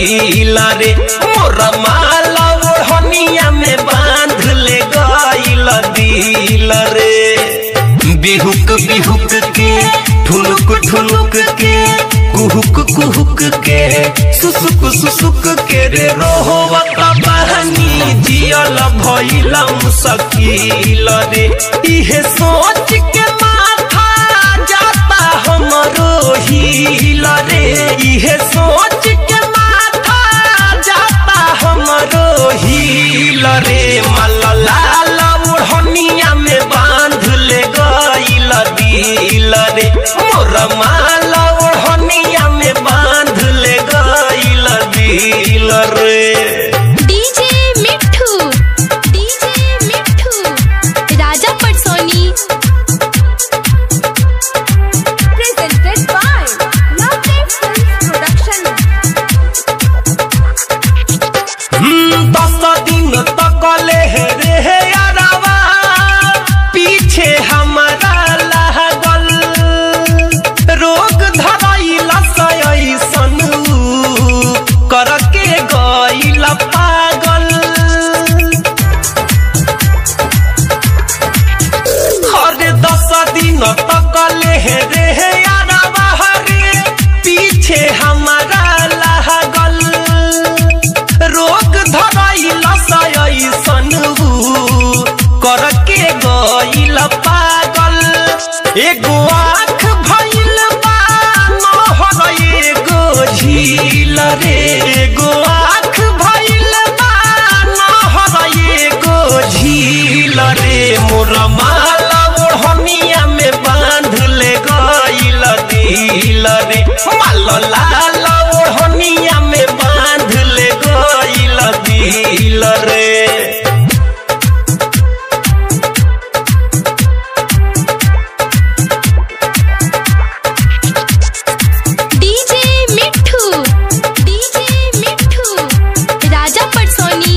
सकील रे मोर माला ओढ़निया में बांध ले गईल दिल रे बिहुक बिहुक के ठुनुक ठुनुक के कुहुक कुहुक के सुसुक सुसुक के रे रोहवत बहनी जियल भइलम सकील रे इहे सोच के माथा जाता हमरो हिल रे इहे सोच के माथा जाता हमरो हिल रे मलला ओढ़निया में बांध ले गईल दिल रे मोर माला ओढ़निया में बांध ले गईल दिल रे डीजे मिठू डीजे मिठू राजा पटसोनी presented by Lovely Films Production. हम्म, दस दिन तक ले रे हे अरवा पीछे हमारा लागल रोग धरैला सैसन करके गईल पागल हर दस दिन तक ले रे हे अरवा रे पीछे हमारा लागल रोग धरैल सैसन करके गईल पागल एगो आँख भइल बा नहर एगो झील रे एगो आँख भइल बा नहर एगो झील रे मोर माला ओढ़निया में बांध ले गईल दिल रे माल लाल ओढ़निया में बांध ले गईल दिल रे डीजे मिठू डीजे मिठू राजा पटसोनी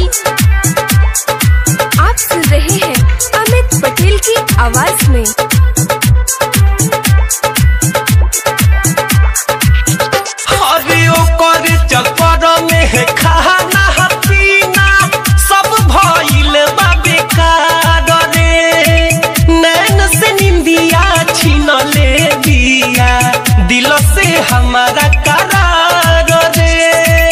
आप सुन रहे हैं अमित पटेल की आवाज में हरे ओकर चक्कर में है खाना पीना सब भइल बा बेकार रे नैन से निंदिया छीन ले दिया दिल से हमारा करार रे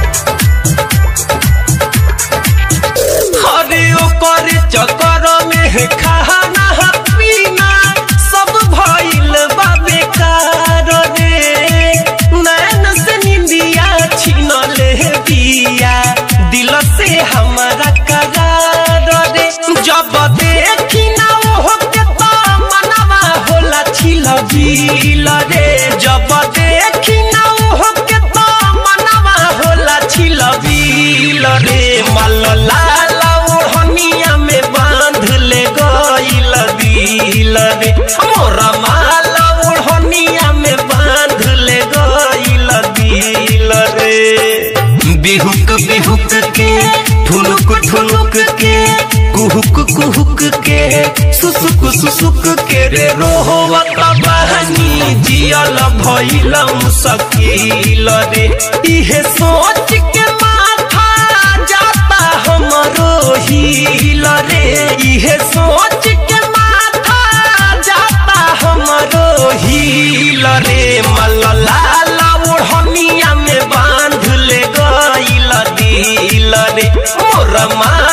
हरे ओकर चक्कर में है खाना पीना सब भइल बा बेकार रे नैन से निंदिया छीन ले दिया दिल से हमारा करार रे जब देखी ना ओहो के तो मनवा होला छिल बिल रे जब देखी ना ओहो के तो मनवा होला छिल बिल रे मल लाल ओढ़निया में बांध ले गईल दिल रे मोर माला ओढ़निया में बांध ले गईल दिल रे बिहुक बिहुक के ठुनुक ठुनुक के कुहुक कुहुक के सुसुक सुसुक के रे रोहवत बहनी जियल भइलम सकील रे इहे सोच के माथा जाता हमरो हिल रे इहे सोच के माथा जाता हमरो हिल रे मलला ओढ़निया में बांध ले गईल दिल रे मोर मा